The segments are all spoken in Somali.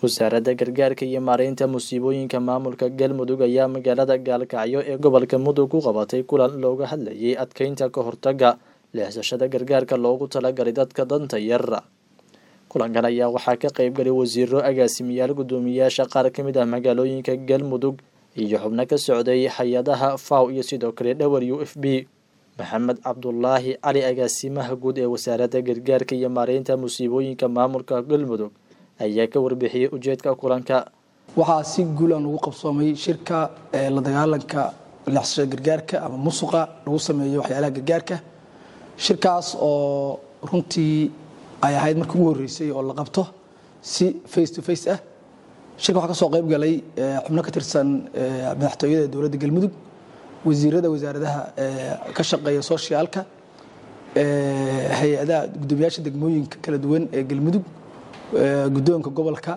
wasaaradda gargaarka iyo maareynta musiibooyinka maamulka galmudug ayaa magaalada gaalkacyo ee gobolka mudug ku qabatay kulan looga hadlayay adkeynta ka hortaga leexsashada gargaarka loogu talagalay dadka danta yar kulankan ayaa waxaa ka qeybgalay wasiiro agaasimayaal guddoomiyaasha qaar ka mid ah magaalooyinka galmudug iyo xubno ka socday hay-adaha faw iyo sidoo kale dhowr u f b maxamed cabdulaahi cali agaasimaha guud ee wasaaradda gargaarka iyo maareynta musiibooyinka maamulka galmudug ayaa ka warbixiyey ujeedka kulanka waxaa si guulan ugu qabsoomay shirka la dagaalanka leexsashada gargaarka ama musuqa lagu sameeyo waxyaalaha gargaarka shirkaas oo runtii ay ahayd markii ugu horreysay oo la qabto si face to face ah shirka waxaa ka soo qayb galay xubno ka tirsan madaxtooyada dowladda galmudug wasiirada wasaaradaha ka shaqeeya soshiyaalka hay-adaha guddoomiyaasha degmooyinka kala duwan ee galmudug guddoonka gobolka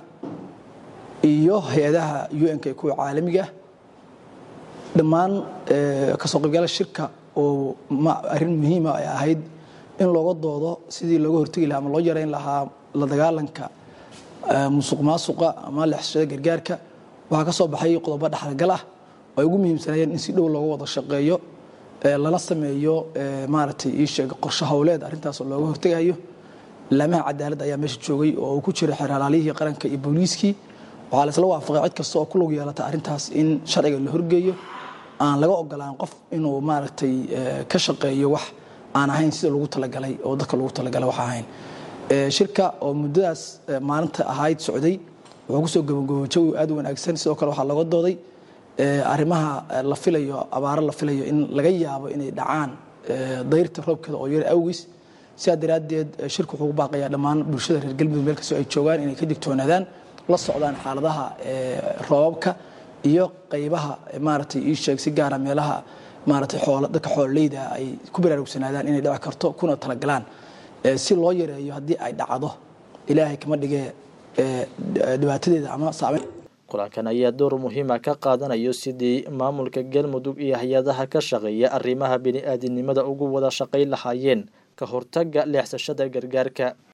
iyo hay-adaha un-ka ee kuwa caalamiga ah dhammaan kasoo qaybgala shirka oo arrin muhiima ay ahayd in looga doodo sidii looga hortegi lahaa ama loo yareyn lahaa la dagaalanka musuq maasuqa ama leexsashada gargaarka waxaa ka soo baxay qodobo dhexalgal ah oo ay ugu muhiimsanayeen in si dhow looga wada shaqeeyo lana sameeyo maaragtay ii sheeg qorshe howleed arrintaas oo looga hortegayo laamaha cadaaladda ayaa meesha joogay oo uu ku jiray xeraalaaliyihii qaranka iyo booliiskii waxaa laisla waafaqay cid kasta oo ku lug yeelata arrintaas in sharciga la horgeeyo aan laga ogolaan qof inuu maaragtay ka shaqeeyo wax aan ahayn sida lagu talagalay oo dadka lagu talagalay wax ahayn shirka oo muddadaas maalinta ahayd socday wuxuu kusoo gabagabo jawi aad u wanaagsan sidoo kale waxaa looga dooday arrimaha la filayo abaaro la filayo in laga yaabo inay dhacaan dayrta roobkeeda oo yar awgiis sidaa daraaddeed shirku wuxuu ku baaqayaa dhammaan bulshada reer galmudug meel kastoo ay joogaan inay ka digtoonaadaan la socdaan xaaladaha roobabka iyo qaybaha maaragtay ii sheeg si gaara meelaha maaragtay xoolo dadka xoololeyda ay ku baraarugsanaadaan inay dhaci karto kuna talagalaan si loo yareeyo haddii ay dhacdo ilaahay kama dhigee dhibaatadeeda ama saameyn kulankan ayaa door muhiima ka qaadanayo sidii maamulka galmudug iyo hay-adaha ka shaqeeya arrimaha bini-aadinimada ugu wada shaqayn lahaayeen ka hortaga leexsashada gargaarka